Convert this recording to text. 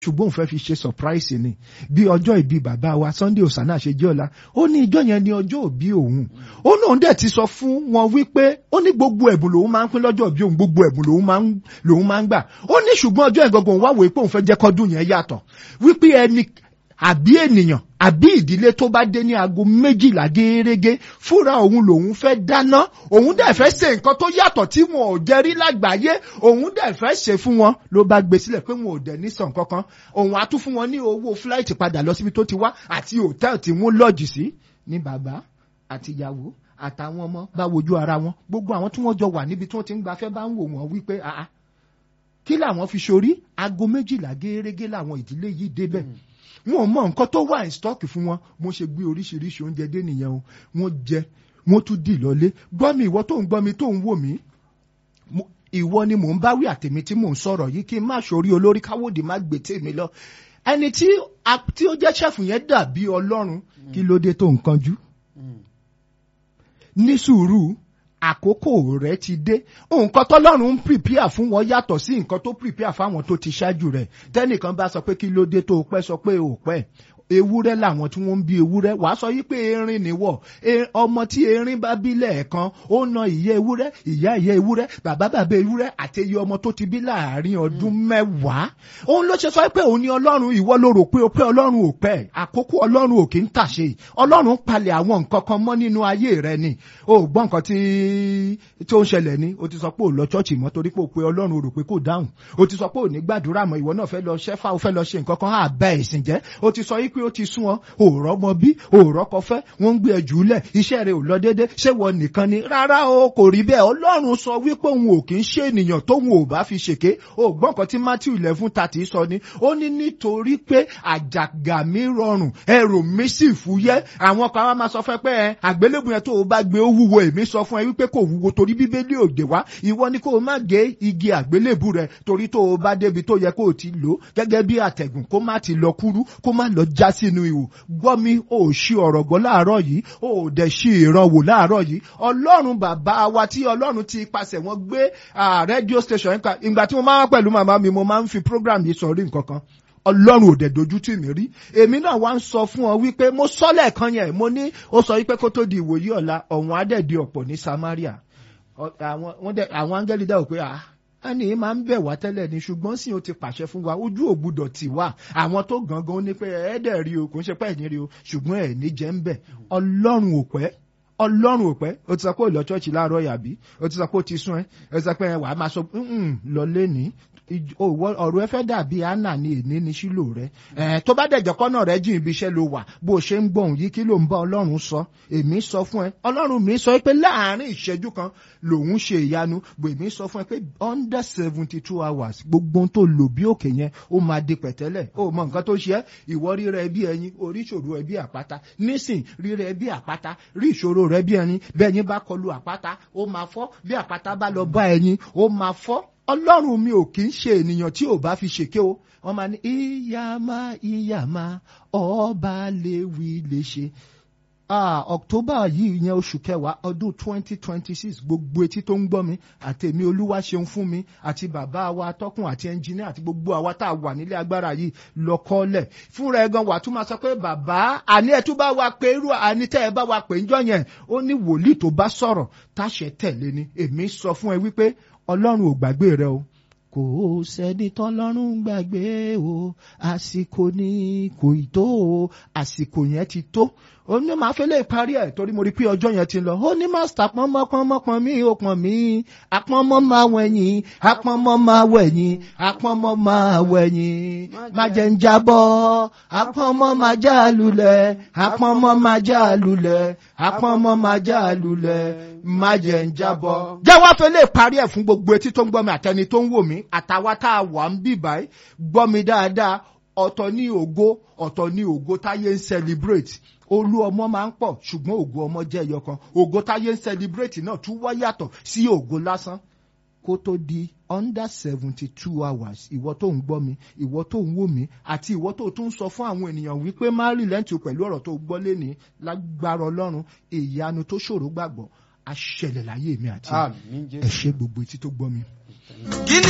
ṣùgbọ́n òun fẹ́ fi ṣe surprise ni bí ọjọ́ ìbí bàbá wa Sunday Osana ṣe jẹ́ ọ̀la ó ní ìjọ yẹn ní ọjọ́ òbí òun ó náà dẹ̀ ti sọ fún wọn wípé ó ní gbogbo ẹ̀bùn lòun máa ń pín lọ́jọ́ òbí òun gbogbo ẹ̀bùn lòun máa ń lòun máa ń gbà ó ní ṣùgbọ́n ọjọ́ ìgangan òun wá wòye pé òun fẹ́ jẹ́ kọ́dún yẹn yàtọ̀ wípé ẹni àbí ènìyàn àbí ìdílé tó bá dé ní aago méjìlá gẹ́gẹ́ fúnra òun lòun fẹ́ dáná òun dẹ̀ fẹ́ ṣe nǹkan tó yàtọ̀ tí wọn ò jẹ rí lágbàáyé òun dẹ̀ fẹ́ ṣe fún wọn ló bá gbé sílẹ̀ pé wọn ò dẹ̀ ní sàn kankan òun á tún fún wọn ní owó fúláìtì padà lọ síbi tó ti wá àti hòtẹ́ẹ̀lì tí wọ́n lọ́ọ̀jì sí ní bàbá àtìyàwó àtàwọn ọmọ bá wojú ara wọn gbogbo àwọn tí wọ́n jọ wà níbi tí wọ́n ti ń gbafẹ́ bá ń wò wọ́n wípé àá kí làwọn fi ṣorí aago méjìlá gẹ́gẹ́ làwọn ìdílé yìí débẹ̀ wọn ò mọ nǹkan tó wà ní stọọkì fún wọn mo ṣe gbé oríṣiríṣi oúnjẹ dé nìyẹn o wọn jẹ wọn tún dì lọlé gbọ́ mi ìwọ tó ń gbọ́ mi tó ń wò mí ìwọ ni mò ń báwí àtèmi tí mò ń sọ̀rọ̀ yìí kí n má ṣorí olórí káwọ́dì má gbé tèmi lọ ẹni tí tí ó jẹ́ ṣẹ́fù yẹn dàbí ọlọ́run kí ló dé tó ń kanjú ní sùúrù àkókò rẹ ti dé nǹkan tọ́lọ́run ń prepare fún wọn yàtọ̀ sí nǹkan tó prepare fáwọn tó ti ṣáájú rẹ̀ tẹ́nìkan bá sọ pé kí ló dé tó o pẹ́ sọ pé o pẹ́ ewúrẹ́ làwọn tí wọ́n ń bí ewúrẹ́ wàá sọ yí pé erin nìwọ̀ ọmọ tí erin bá bí lẹ́ẹ̀kan ó na ìyá ewúrẹ́ ìyá ìyá ewúrẹ́ bàbá bàbá ewúrẹ́ àti iye ọmọ tó ti bí láàrin ọdún mẹ́wàá òun ló ṣe sọ pé òun ni ọlọ́run ìwọ ló rò pé o pé ọlọ́run ò pẹ́ àkókò ọlọ́run ò kì í tàṣe ọlọ́run palẹ̀ àwọn nǹkan kan mọ́ nínú ayé rẹ ni o gbọ́ nǹkan tí tó ń ṣẹlẹ̀ ni o ti sọ pé ò lọ chọ́ọ̀chì mọ́ torí pé o pé ọlọ́run ò rò pé kò dáhùn o ti sọ pé ò ní gbàdúrà mọ́ ìwọ náà fẹ́ lọ ṣẹ́fà o fẹ́ lọ ṣe nǹkan kan àbá ẹ̀sìn jẹ́ o ti sọ yí pé ó ti sún ọ òòrọ̀ mọ bí òòrọ̀ kọfẹ́ wọ́n ń gbé ẹjù lẹ̀ iṣẹ́ rẹ̀ ò lọ déédé ṣé wọ́n nìkan ni rárá o kò rí bẹ́ẹ̀ ọlọ́run sọ wípé òun ò kì í ṣe ènìyàn tóun ò bá fi ṣèké o gbọ́n kan tí Matthew eleven thirty sọ ni ó ní nítorí pé àjàgà mi rọrùn ẹrù mi sì fúyẹ́ àwọn kan wá máa sọ fún ẹ pé ẹ àgbélébù yẹn tó o bá gbé ó wúwo èmi sọ fún ẹ wípé kò wúwo torí bíbélì òde wá ìwọ ni kó o má gé igi àgbélébù rẹ torí tó o bá débi tó yẹ kó o ti lò gẹ́gẹ́ bí àtẹ̀gùn kó má ti lọ kúrú kó má lọ já sínú ihò gbọ́ mi ò ṣí ọ̀rọ̀ gbọ́ láàárọ̀ yìí ò dẹ̀ ṣí ìrànwò láàárọ̀ yìí ọlọ́run bàbá wa tí ọlọ́run ti pasẹ̀ wọ́n gbé rédíò station ìgbà tí mo máa wá pẹ̀lú màmá mi mo máa ń fi program yìí sọrí nǹkan kan ọlọ́run ò dẹ̀ dojú tì mí rí èmi náà wá ń sọ fún ọ wípé mo sọ lẹ́ẹ̀kan yẹn mo ní ó sọ wípé kó tó di ìwòyí ọ̀la ọ̀hún adẹ́ẹ̀dì ọ̀pọ̀ ní Samaria àwọn áńgẹ́lì dáwọ̀ pé ah ẹni máa ń bẹ̀ wá tẹ́lẹ̀ ni ṣùgbọ́n sì ó ti pàṣẹ fún wa ojú ò gbúdọ̀ tì wá àwọn tó gangan ní pé ẹ̀ẹ́dẹ̀ rí o kò ń ṣe pé ẹ̀ ní rí o ṣùgbọ́n ẹ̀ ní jẹ́ ń bẹ̀ ọlọ́run ò pẹ́ ọlọ́run ò pẹ́ o ti sọ pé ò lọ ṣọ́ọ̀ṣì láàárọ̀ yàbí o ti sọ pé o ti sún ẹ o ti sọ pé wàá máa sọ lọ lẹ́ni ọ̀rọ̀ ẹ fẹ́ dàbí anna ní èní ní sílò rẹ tó bá dẹ̀jọ́ kọ́nà rẹ jìn ibi iṣẹ́ ló wà bó o ṣe ń gbọ̀hún yìí kí ló ń bá ọlọ́run sọ èmi sọ fún ẹ ọlọ́run mi sọ pé láàárín ìṣẹ́jú kan lòun ṣe ìyanu bò èmi sọ fún ẹ pé under seventy two hours gbogbo ohun tó lò bí òkè yẹn ó máa di pẹ̀tẹ́lẹ̀ ó mọ nǹkan tó ṣe ẹ́ ìwọ rírẹ ẹbí ẹyin orí ìṣòro ẹbí àpáta nísìn rírẹ ẹbí àpáta rí ìṣòro rẹ bí ẹyin bẹ́ẹ̀ yín bá kọlu àpáta ó máa fọ́ bí àpáta bá lọ bá ẹyin ó máa fọ́ ọlọ́run mi ò kì í ṣe ènìyàn tí ò bá fi ṣèké o wọ́n máa ní ìyàmá ìyàmá ọba lè wí lè ṣe october yìí yẹn oṣù kẹwàá ọdún twenty twenty six gbogbo etí tó ń gbọ́ mi àti èmi olúwa ṣeun fún mi àti bàbá wa atọ́kùn àti ẹnjìníà àti gbogbo àwa tá a wà nílé agbára yìí lọ́kọ́lẹ̀ fúnra ẹ̀ gan wà tún máa sọ pé bàbá àní ẹ̀ tún bá wa pé irú àní tẹ́ ẹ bá wa pè ń jọ yẹn ó ní wòlíì tó bá sọ̀rọ̀ táṣẹ tẹ̀lé ni èmi sọ fún ẹ wípé ọlọ́run ò gbàgbé rẹ o kò sẹ́ni tọ́lọ́run gbàgbé o àsìkò ni kò ì tó o àsìkò yẹn ti tó ó ní màá fẹ́ lè parí ẹ̀ torí mo rí pé ọjọ́ yẹn ti lọ ó ní mástà pọ́nmọ́ pọ́nmọ́ pọ́n mí ó pọ́n mí apọ́nmọ́ máa wẹ̀yìn apọ́nmọ́ máa wẹ̀yìn apọ́nmọ́ máa wẹ̀yìn má jẹ́ ń jábọ́ apọ́nmọ́ máa já lulẹ̀ apọ́nmọ́ máa já lulẹ̀ apọ́nmọ́ máa já lulẹ̀ má jẹ́ ń jábọ́. jẹ́ wá fẹ́ lè parí ẹ̀ fún gbogbo etí tó ń gbọ́ mi àtẹni tó ń wò mí àtàwa tá a wà ń bì báyìí gbọ́ mi dáadáa ọ̀tọ̀ ní ògo ọ̀tọ̀ ní ògo táyé ń celebrate olú ọmọ máa ń pọ̀ ṣùgbọ́n ògo ọmọ jẹ́ ẹyọ kan ògo táyé ń celebrate náà tún wá yàtọ̀ sí ògo lásán kó tó di under seventy two hours ìwọ tó ń gbọ́ mi ìwọ tó ń wò mí àti ìwọ tó tún sọ fún àwọn ènìyàn wípé má rí lẹ́ǹtì pẹ̀lú ọ̀rọ̀ tó gbọ́ lé ní lágbára ọlọ́run ìyanu tó ṣòro gbàgbọ́ aṣẹlẹ̀ láyé mi àti ẹ ṣe gbogbo etí tó gbọ́ mi. kí ni